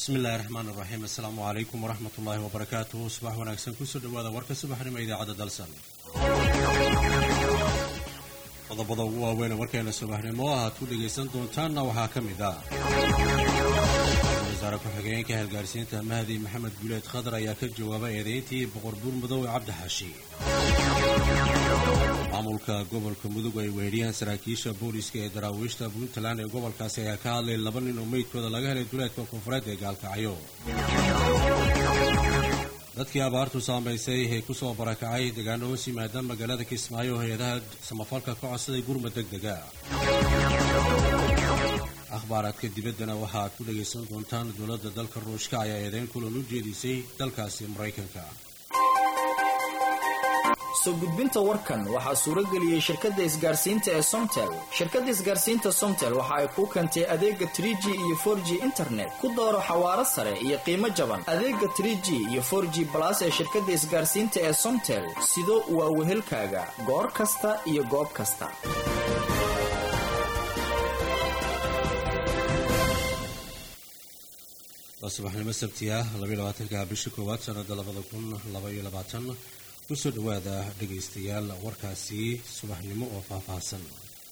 bismi illaahi raxmaan iraxiim assalaamu calaykum waraxmat ullaahi wabarakaatuhu subax wanaagsan kusoo dhawaada warka subaxnimo idaacadda dalsan qodobada ugu waaweyn warkeena subaxnimo aad ku dhegaysan doontaanna waxaa ka mid ah wasaare ku-xigeenka halgaarsiinta mahdi maxamed guuleed khadar ayaa ka jawaabay eedayntii boqor buur mudoobe cabdi xaashi maamulka gobolka mudug ay weeriyaan saraakiisha booliska ee daraawiishta puntland ee gobolkaasi ayaa ka hadlay laba nin oo meydkooda laga helay duleedka koonfureed ee gaalkacyo dadkii abaartu saamaysay ee kusoo barakacay deegaano hoos yimaada magaalada kismaayo hay-adaha samafalka ka codsaday gurma deg dega akhbaaraadka dibaddana waxa aad ku dhagaysan doontaan dowladda dalka ruushka ayaa eedeyn kulan u jeedisay dalkaasi maraykanka soo gudbinta warkan waxaa suuro geliyey shirkadda isgaarsiinta ee somtel shirkadda isgaarsiinta somtel waxa ay kuu keentay adeega trie g iyo for g internet ku dooro xawaaro sare iyo qiimo jaban adeega trie g iyo for g balas ee shirkadda isgaarsiinta ee somtel sido waa wehelkaaga goor kasta iyo goob kasta waa subaxnimo sabti ah labaatanka bisha koowaad sanada labada kun labaiyo labaatan kusoo dhawaada dhagaystayaal warkaasi subaxnimo oo faahfaahsan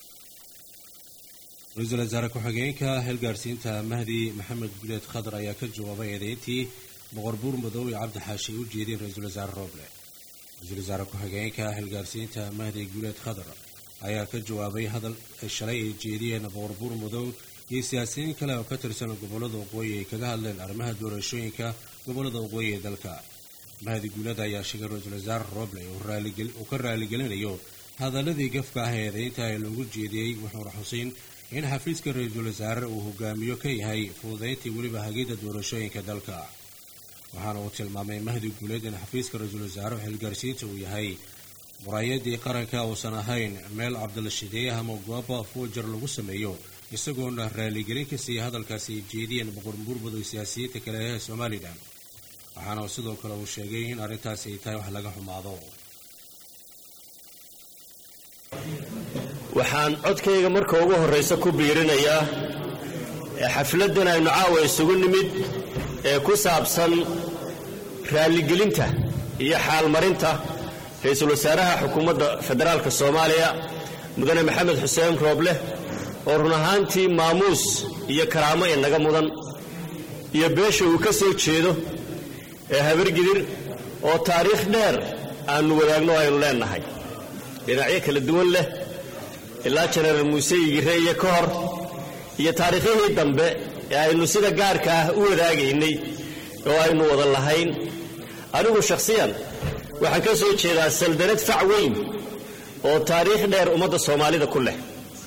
ra-iisul wasaare ku-xigeenka xilgaarsiinta mahdi maxamed guleed khadar ayaa ka jawaabay eedeyntii boqor buur madow ee cabdi xaashi u jeediyeen ra-iisul wasaare rooble ra-iisul wasaare ku-xigeenka xilgaarsiinta mahdi guleed khadar ayaa ka jawaabay hadal shalay ay jeediyeen boqor buur madow iyo siyaasiyiin kale oo ka tirsan gobolada waqooyi ay kaga hadleen arrimaha doorashooyinka gobolada waqooyi ee dalka mahdi guulad ayaa sheegay ra-iisul wasaare roble uu ka raaligelinayo hadaladii gafka ah ee eedeynta ee lagu jeediyey wuxuuna xuseyn in xafiiska ra-iisul wasaare uu hogaamiyo ka yahay fududayntii weliba hagidda doorashooyinka dalka waxaana uu tilmaamay mahdi guuleed in xafiiska ra-iisul wasaare xilgaarsiinta uu yahay muraayadii qaranka uusan ahayn meel cabdilashideeye ama gooba fuujar lagu sameeyo isagoona raaligelin ka siiyay hadalkaasi ay jeediyeen boqor buurmudug siyaasiyiinta kale ee somalilan waxaana sidoo kale uu sheegay in arrintaasi ay tahay wax laga xumaado waxaan codkayga marka ugu horraysa ku biirinayaa xafladdan aynu caawa isugu nimid ee ku saabsan raalligelinta iyo xaalmarinta ra-iisul wasaaraha xukuumadda federaalka soomaaliya mudane maxamed xuseen rooble oo run ahaantii maamuus iyo karaamo inaga mudan iyo beesha uu ka soo jeedo ee habargidir oo taariikh dheer aannu wadaagno aynu leennahay dhinacyo kala duwan leh ilaa jenaraal muuse igire iyo ka hor iyo taariikhyadii dambe ee aynu sida gaarka ah u wadaagaynay oo aynu wada lahayn anigu shakhsiyan waxaan ka soo jeedaa saldanad fac weyn oo taariikh dheer ummadda soomaalida ku leh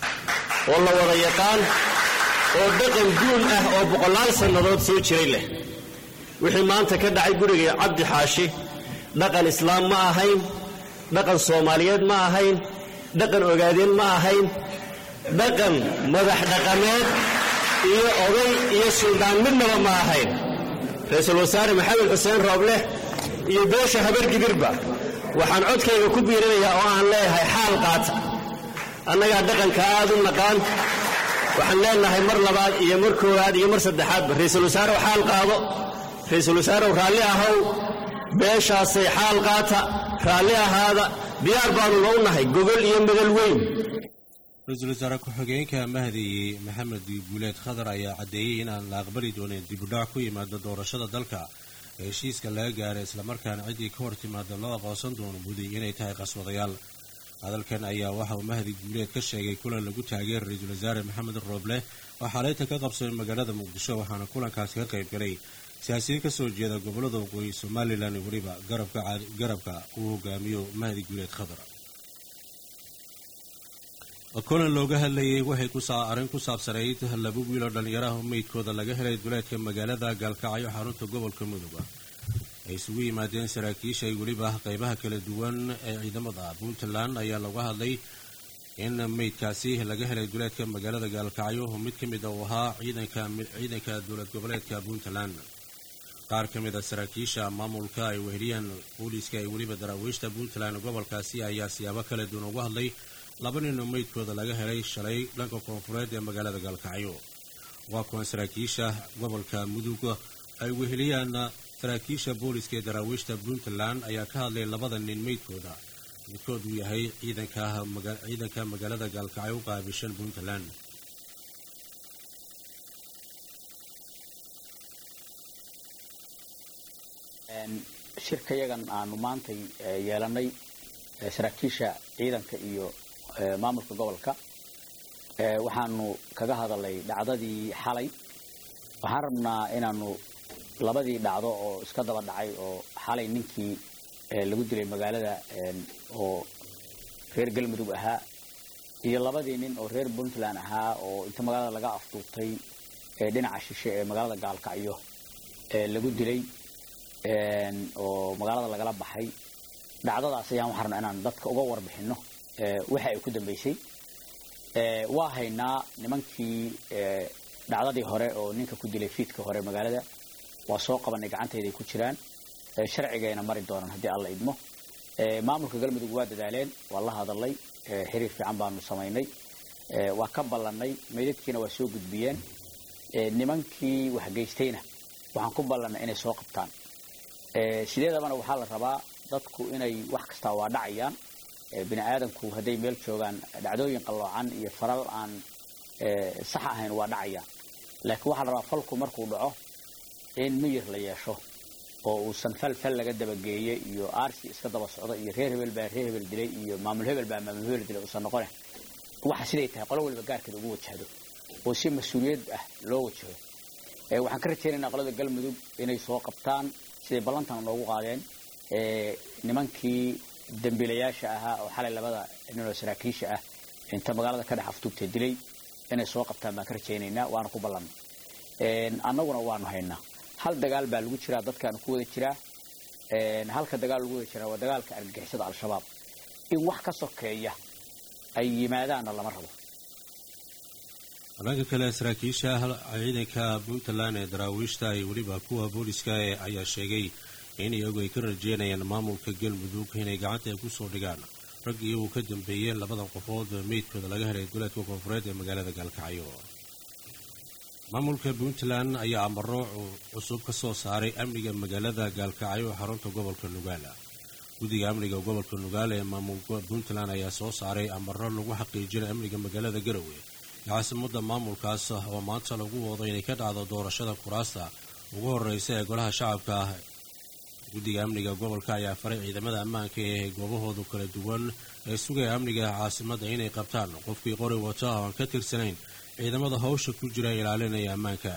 oo la wada yaqaan oo dhaqan guun ah oo boqolaal sannadood soo jiray leh wixii maanta ka dhacay guriga cabdi xaashi dhaqan islaam ma ahayn dhaqan soomaaliyeed ma ahayn dhaqan ogaadeen ma ahayn dhaqan madax dhaqameed iyo oday iyo suldaan midnaba ma ahayn ra-iisul wasaare maxamed xuseen roobleh iyo beesha habargidirba waxaan codkayga ku biirinayaa oo aan leeyahay xaal qaata annagaa dhaqanka aad u naqaan waxaan leenahay mar labaad iyo mar koowaad iyo mar saddexaadba ra-iisul wasaarew xaal qaado ra-iisul wasaarew raalli ahow beeshaasay xaal qaata raalli ahaada diyaar baanu lou nahay gogol iyo madal weyn ra-iisul wasaare ku-xigeenka mahdi maxamed guuleed khadar ayaa caddeeyey inaan la aqbali doonin dibudhac ku yimaada doorashada dalka ee heshiiska laga gaaray islamarkaana ciddii ka hor timaada loo aqoonsan doono mudi inay tahay qaswadayaal hadalkan ayaa waxa uu mahdi guuleed ka sheegay kulan lagu taageeray ra-iisul wasaare maxamed rooble oo xalayta ka qabsamay magaalada muqdisho waxaana kulankaasi ka qayb galay siyaasiyiin ka soo jeeda gobollada waqooyi somalilan weliba garabka uu hogaamiyo mahdi guuleed khadar kulan looga hadlayay waxay arrin ku saabsanayd laba wiil oo dhallinyaraha meydkooda laga helay duleedka magaalada gaalkacyo xarunta gobolka mudug ay isugu yimaadeen saraakiisha ay weliba qeybaha kala duwan ee ciidamada puntland ayaa laga hadlay in meydkaasi laga helay duleedka magaalada gaalkacyo mid ka mid a uu ahaa ciidanka dowlad goboleedka puntland qaar ka mid a saraakiisha maamulka ay weheliyaan booliiska ee weliba daraawiishta puntland gobolkaasi ayaa siyaabo kala duwan uga hadlay laba nin oo meydkooda laga helay shalay dhanka koonfureed ee magaalada gaalkacyo waa kuwan saraakiisha gobolka mudug ay weheliyaan saraakiisha booliska ee daraawiishta puntland ayaa ka hadlay labada nin meydkooda midkood uu yahay ciidanka magaalada gaalkacyo u qaabishan puntland shirka yagan aanu maantay yeelanay saraakiisha ciidanka iyo maamulka gobolka waxaanu kaga hadalay dhacdadii xalay waxaan rabnaa inaanu labadii dhacdo oo iska daba dhacay oo xalay ninkii lagu dilay magaalada oo reer galmudug ahaa iyo labadii nin oo reer puntland ahaa oo inta magaalada laga afduubtay dhinaca shishe ee magaalada gaalkacyo lagu dilay oo magaalada lagala baxay dhacdadaas ayaan waxaan rabnaa inaan dadka uga warbixinno waxa ay ku dambaysay waa haynaa nimankii dhacdadii hore oo ninka ku dilay fiidka hore magaalada waa soo qabanay gacantayday ku jiraan sharcigayna mari doonaan haddii alla idmo maamulka galmudug waa dadaaleen waa la hadalay xiriir fiican baanu samaynay waa ka ballannay meydadkiina waa soo gudbiyeen nimankii waxgeystayna waxaan ku ballannay inay soo qabtaan sideedabana waxaa la rabaa dadku inay wax kastaa waa dhacayaan bini aadamku hadday meel joogaan dhacdooyin qalloocan iyo faral aan sax ahayn waa dhacayaan laakiin waxaa la rabaa falku markuu dhaco in miyir la yeesho oo uusan fal fal laga dabageeye iyo aarsi iska daba socdo iyo reer hebel baa reer hebel dilay iyo maamul hebel baa maamul hebel dilay uusan noqone waxa siday tahay qolo waliba gaarkeeda ugu wajahdo oo si mas-uuliyad ah loo wajaho waxaan ka rajaynaynaa qolada galmudug inay soo qabtaan siday ballantan noogu qaadeen nimankii dambiilayaasha ahaa oo xalay labada ninoo saraakiisha ah inta magaalada ka dhex aftuubta dilay inay soo qabtaan baan ka rajaynaynaa waana ku ballannay annaguna waanu haynaa hal dagaal baa lagu jiraa dadkaanu ku wada jiraa halka dagaal lagu wada jiraa waa dagaalka argagixisada al-shabaab in wax ka sokeeya ay yimaadaanna lama rabo dhanka kale saraakiisha ciidanka puntland ee daraawiishta iyo weliba kuwa booliska ayaa sheegay in iyagu ay ka rajeynayaan maamulka galmudug inay gacanta ay kusoo dhigaan rag iyagu ka dambeeyeen labadan qofood meydkooda laga helay goleedka koonfureed ee magaalada gaalkacyo maamulka puntland ayaa amaro cusub ka soo saaray amniga magaalada gaalkacyo ee xarunta gobolka nugaal guddiga amniga gobolka nugaal ee maamulka puntland ayaa soo saaray amaro lagu xaqiijinay amniga magaalada garowe caasimada maamulkaas oo maanta lagu wado inay ka dhacdo doorashada kuraasta ugu horeysa ee golaha shacabka ah guddiga amniga gobolka ayaa faray ciidamada ammaanka ee goobahoodu kala duwan ee sugaya amniga caasimada inay qabtaan qofkii qori wata oo aan ka tirsanayn ciidamada hawsha ku jira ilaalinaya ammaanka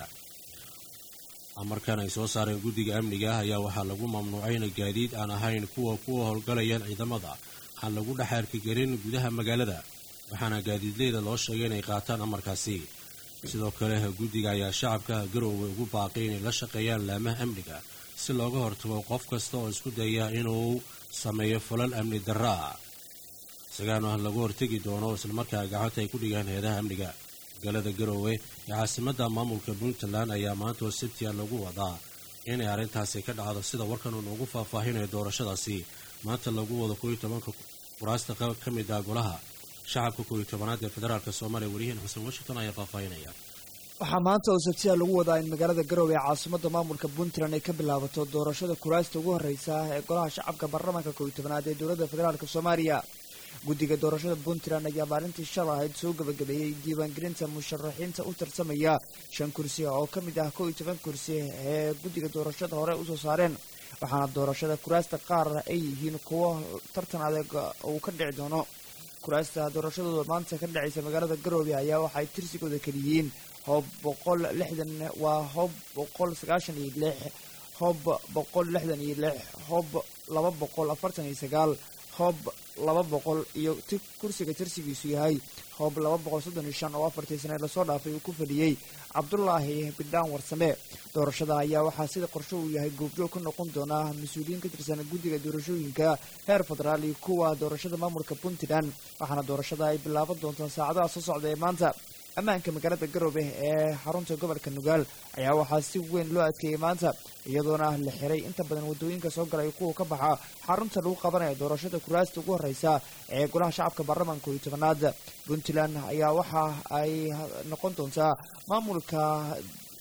amarkan ay soo saareen guddiga amniga ayaa waxaa lagu mamnuucay in gaadiid aan ahayn kuwa kuwa howlgalayaan ciidamada aan lagu dhex arkigelin gudaha magaalada waxaana gaadiidleyda loo sheegay inay qaataan amarkaasi sidoo kale guddiga ayaa shacabka garoowe ugu baaqay inay la shaqeeyaan laamaha amniga si looga hortago qof kasta oo isku daya inuu sameeyo falal amni darra ah isagaana lagu hortegi doono islamarkaa gacanta ay ku dhigaan heedaha amniga magaalada garoowe ee caasimada maamulka puntland ayaa maanta oo sabtiya lagu wadaa inay arrintaasi ka dhacdo sida warkan uu noogu faahfaahinayo doorashadaasi maanta lagu wado kooiyo tobanka kuraasta ka mid ah golaha shacabka kooiyo tobanaad ee federaalk soomaaliya wariyahan xuseen washington ayaa faahfaahinaya waxaa maanta oo sabtiya lagu wadaa in magaalada garowe ee caasimada maamulka puntland ay ka bilaabato doorashada kuraasta ugu horeysa ee golaha shacabka baarlamaanka kooiyo tobanaad ee dowladda federaalk soomaaliya guddiga doorashada puntland ayaa maalintii shal ahayd soo gabagabeeyey diiwaangelinta musharaxiinta u tartamaya shan kursi oo ka mid ah kow iyo toban kursi ee guddiga doorashada hore usoo saareen waxaana doorashada kuraasta qaar ay yihiin kuwo tartan adeeg uu ka dhici doono kuraasta doorashadooda maanta ka dhacaysa magaalada garoobe ayaa waxaay tirsigooda keliyihiin hoob boqol lixdan waa hoob boqol sagaashan iyo lix hoob boqol lixdan iyo lix hoob laba boqol afartan iyo sagaal hoob laba boqol iyo kursiga tirsigiisu yahay hoob laba boqol soddon iyo shan oo afartii sane lasoo dhaafay uu ku fadhiyey cabdulaahi bidhaan warsame doorashada ayaa waxaa sida qorsho uu yahay goobjoog ka noqon doonaa mas-uuliyiin ka tirsan guddiga doorashooyinka heer federaal iyo kuwa doorashada maamulka puntland waxaana doorashada ay bilaaban doontaa saacadaha soo socda ee maanta ammaanka magaalada garoobe ee xarunta gobolka nugaal ayaa waxaa si weyn loo adkeeyey maanta iyadoona la xiray inta badan wadooyinka soo galay kuwa ka baxa xarunta lagu qabanaya doorashada kuraasta ugu horeysa ee golaha shacabka baarlamaanka iyo tobanaad puntland ayaa waxa ay noqon doontaa maamulka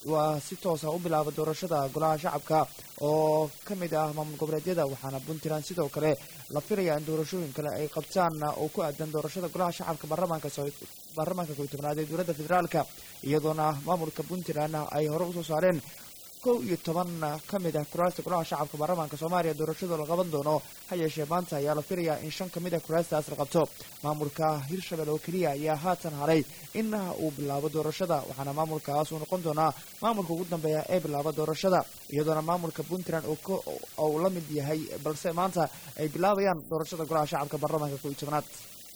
waa si toosa u bilaaba doorashada golaha shacabka oo ka mid ah maamul goboleedyada waxaana puntland sidoo kale la filaya in doorashooyin kale ay qabtaan oo ku aadan doorashada golaha shacabka baarlamaanka baarlamaanka kow tobnaad ee dowladda federaalka iyadoona maamulka puntland ay hore usoo saareen kow iyo toban ka mid ah kuraasta golaha shacabka baarlamaanka soomaaliya doorashada la qaban doono ha yeeshee maanta ayaa la filayaa in shan ka mid ah kuraastaas la qabto maamulka hirshabelle oo keliya ayaa haatan haray in uu bilaabo doorashada waxaana maamulkaas uu noqon doonaa maamulka ugu dambeeya ee bilaaba doorashada iyadoona maamulka puntland uu la mid yahay balse maanta ay bilaabayaan doorashada golaha shacabka baarlamaanka kow iyo tobnaad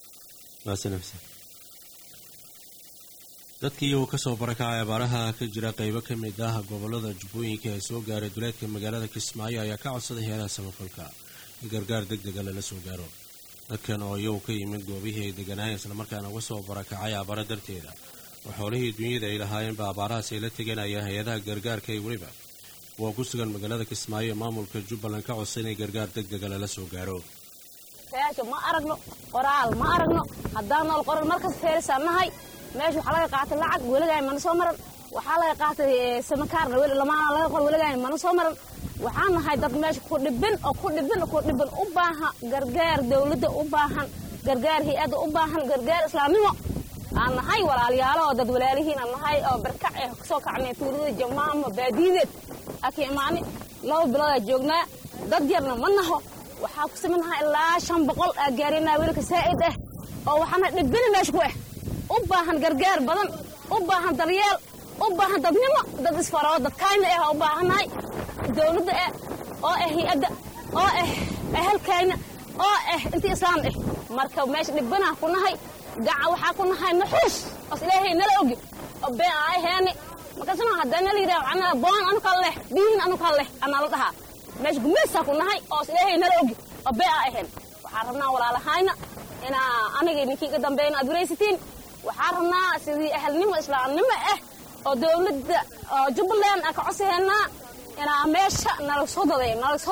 dadkii uu kasoo barakacay abaaraha ka jira qaybo ka mid ah gobolada jubbooyinka ee soo gaaray duleedka magaalada kismaayo ayaa ka codsaday heeraha samafalka in gargaar deg dega lala soo gaaro dadkan oo iyagu ka yimid goobihii ay deganaayeen islamarkaana uga soo barakacay abaaro darteeda oo xoolihii dunyada ay lahaayeenba abaarahaas ay la teganayaan hay-adaha gargaarka ee weliba kuwa ku sugan magaalada kismaayo ee maamulka jubbaland ka codsa inay gargaar deg dega lala soo gaaro ma aragno qoraal ma aragno haddaan nool qoran markas feerisaa nahay meesha waxaa laga qaatay lacag weligaan mana soo maran waxaa laga qaatay samakaarna lamaana laga qor weligaan mana soo maran waxaan nahay dad meesha ku dhibin oo ku dhibin ku dhibin u baahan gargaar dawladda u baahan gargaar hay-adda u baahan gargaar islaamnimo aan nahay walaalayaalo oo dad walaalihiin aan nahay oo barkac eh kasoo kacnay tuulada jamaama baadiideed aki imaani laba biloodaa joognaa dad yarna ma naho waxaa ku samaynahaa ilaa shan boqol aa gaarinaa wiilka saa'id ah oo waxaana dhibini meesha ku ah u baahan gargaar badan u baahan daryeel u baahan dadnimo dad isfaroo dadkayna ah u baahannahay dawladda ah oo ah hay-adda oo ah ehelkayna oo ah intii islaam ah marka meesha dhibbanaa ku nahay gaca waxaa ku nahay naxuus os ilaahay nala ogi oo been aa aheeni markaasna haddana la yidhaha waxaa boon anuka leh biyihin anuka leh anaa la dhahaa meesha gumaysaa ku nahay oo os ilaahay nala ogi oo been aa aheen waxaan rabnaa walaalahayna inaa aniga ninkii ka dambeeyna aad waraysatiin waxaan rabnaa sidii ahalnimo islaamnimo ah oo dawladda oo jubbaland aan ka codsahaynaa inaa meesha nala soo daday nala soo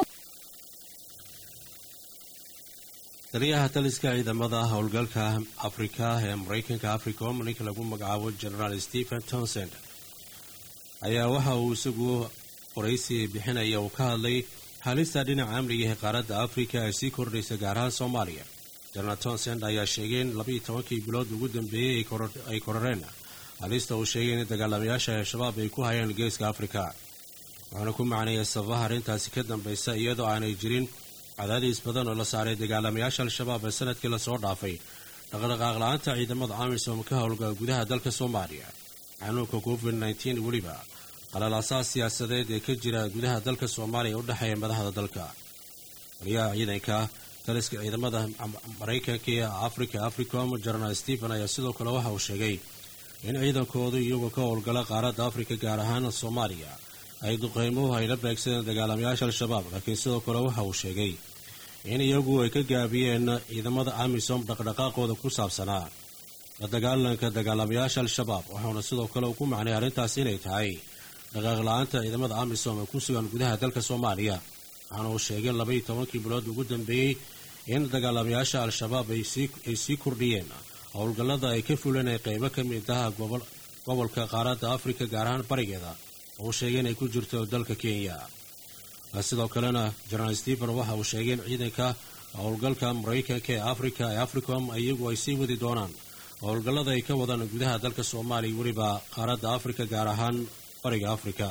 taliyaha taliska ciidamada howlgalka afrika ee maraykanka africom ninka lagu magacaabo generaal stephen townsend ayaa waxa uu isagu qoraysi bixinaya uu ka hadlay halista dhinaca amniga ee qaaradda afrika ee sii kordhaysa gaar ahaan soomaaliya jenaraal townsend ayaa sheegay in labaiyo tobankii bilood ugu dambeeyey ay kororeen halista uu sheegay in dagaalamayaasha al-shabaab ay ku hayaan geeska afrika wuxuuna ku macneeyay sababaha arrintaasi ka dambaysa iyadoo aanay jirin cadaadiis badan oo la saaray dagaalamayaasha al-shabaab ee sanadkii lasoo dhaafay dhaqdhaqaaq la-aanta ciidamada amisom ka howlgala gudaha dalka soomaaliya xanuunka covid nteen weliba qalalaasaha siyaasadeed ee ka jira gudaha dalka soomaaliya ee u dhexeeya madaxda dalka waliyaha ciidanka taliska ciidamada maraykanka ee africa africom jenaraal stephen ayaa sidoo kale waxa uu sheegay in ciidankoodu iyagoo ka howlgala qaaradda afrika gaar ahaan soomaaliya ay duqeymuhu ay la beegsadeen dagaalamayaasha al-shabaab laakiin sidoo kale waxa uu sheegay in iyagu ay ka gaabiyeen ciidamada amisom dhaqdhaqaaqooda ku saabsanaa la dagaalanka dagaalamayaasha al-shabaab waxauna sidoo kale uu ku macnay arrintaas inay tahay dhaqaaq la-aanta ciidamada amisom ee ku sugan gudaha dalka soomaaliya waxaana uu sheegay labaiyo tobankii bilood ugu dambeeyey in dagaalamayaasha al-shabaab ay sii kordhiyeen howlgallada ay ka fuleen ee qeybo ka mid ah gobolka qaaradda afrika gaar ahaan barigeeda uu sheegay inay ku jirto dalka kenya sidoo kalena jenaraal stephen waxa uu sheegay in ciidanka howlgalka maraykanka ee afrika ee africom iyagu ay sii wadi doonaan howlgallada ay ka wadaan gudaha dalka soomaaliya weliba qaaradda afrika gaar ahaan bariga afrika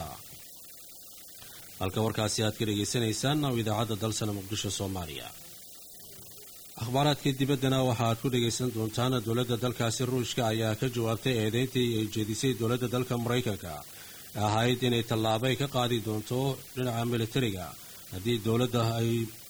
halka warkaasi aad ka dhegaysanaysaan oo idaacadda dalsana muqdisho soomaaliya akhbaaraadka dibaddana waxa aad ku dhegaysan doontaan dowladda dalkaasi ruushka ayaa ka jawaabtay eedeyntii ay jeedisay dowladda dalka maraykanka ee ahayd inay tallaabo ay ka qaadi doonto dhinaca militariga haddii dowladda ay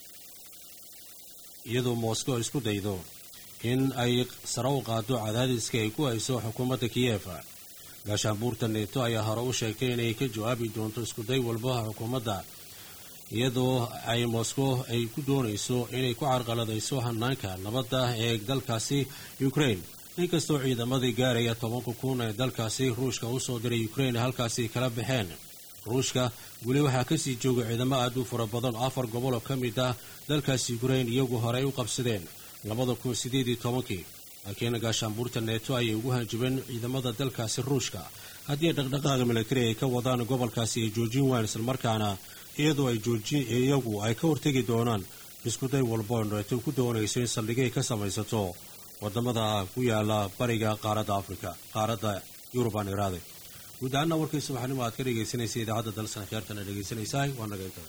iyadoo moscow isku daydo in ay sare u qaado cadaadiska ay ku hayso xukuumadda kiyefa gaashaanbuurta neeto ayaa hore u sheegtay inay ka jawaabi doonto iskuday walba xukuumadda iyadoo ay moscow ay ku doonayso inay ku carqaladayso hanaanka nabadda ee dalkaasi ukraine inkastoo ciidamadii gaaraya tobanka kun ee dalkaasi ruushka u soo diray ukraine halkaasi kala baxeen ruushka weli waxaa kasii jooga ciidamo aad u fara badan oo afar gobol oo ka mid ah dalkaasi ukraine iyagu horey u qabsadeen labada kun sideed iyo tobankii laakiin gaashaanbuurta neeto ayay ugu hanjabeen ciidamada dalkaasi ruushka haddii dhaqdhaqaaqa militari ay ka wadaan gobolkaasi ay joojin waan islamarkaana iyadoo ay joojin iyagu ay ka hortegi doonaan iskuday walbo neeto ku doonayso in saldhigay ka samaysato wadamada ku yaala bariga qaaradda afrika qaaradda yurubaan iraade guud ahaana warkii subaxnimo aad ka dhegaysanaysa idaacadda dalsan kheertana dhegaysanaysaa waa naga intada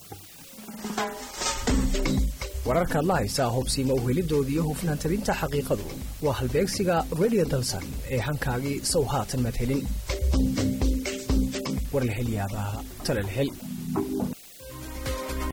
wararkaad la haysaa hubsiima uhelidooda iyo hufnaan tabinta xaqiiqadu waa halbeegsiga radio dalsan ee hankaagii sow haatan madhelin war la hel yaabaa tala la hel